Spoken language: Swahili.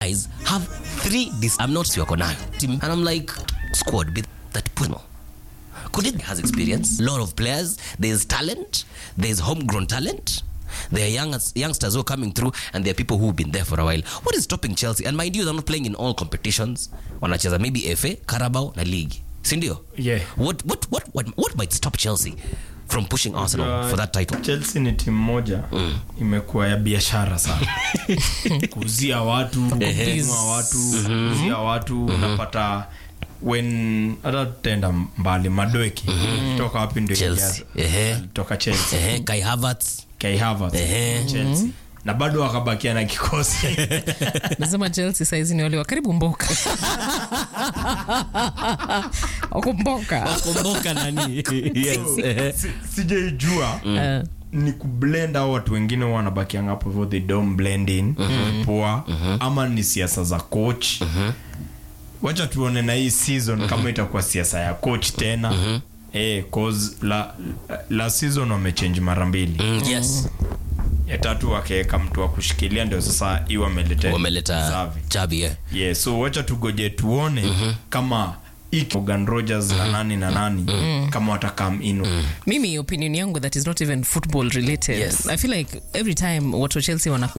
guys have three dis I'm not wako nayo Team- and I'm like squad be that puno could it has experience lot of players there's talent there's homegrown talent there are young, youngsters who are coming through and there are people who've been there for a while what is stopping chelsea and mind you they're not playing in all competitions wanacheza maybe fa carabao na league sindio Yeah. what, what, what, what, what might stop chelsea from pushing arsenal Uh, for that title chelsea ni timu moja imekuwa ya biashara sana kuuzia watu kununua watu kuuzia watu unapata when hata tutaenda mbali madoeki toka wapi ndio Chelsea. Ehe. toka chelsea Ehe, kai havertz kai havertz Ehe. chelsea na bado wakabakia na kikosi nasema chelsea saizi ni wale wa karibu mboka wakumboka kumbuka nani yes. Ehe. Si- sijaijua Eh, ni kublend au watu wengine huwa wanabakianga hapo hivyo they don't blend in poa ama ni siasa za coach wacha tuone na hii season kama itakuwa siasa ya coach tena eh, cause la, la season wamechange mara mbili Mm, yes ya tatu wakaweka mtu wa kushikilia ndio sasa hii wameleta wameleta Xavi. chabi yeah. yeah, so wacha tugoje tuone kama iki Morgan Rogers na nani na nani kama watakam in mimi opinion yangu that is not even football related Yes. i feel like every time watu wa chelsea wana,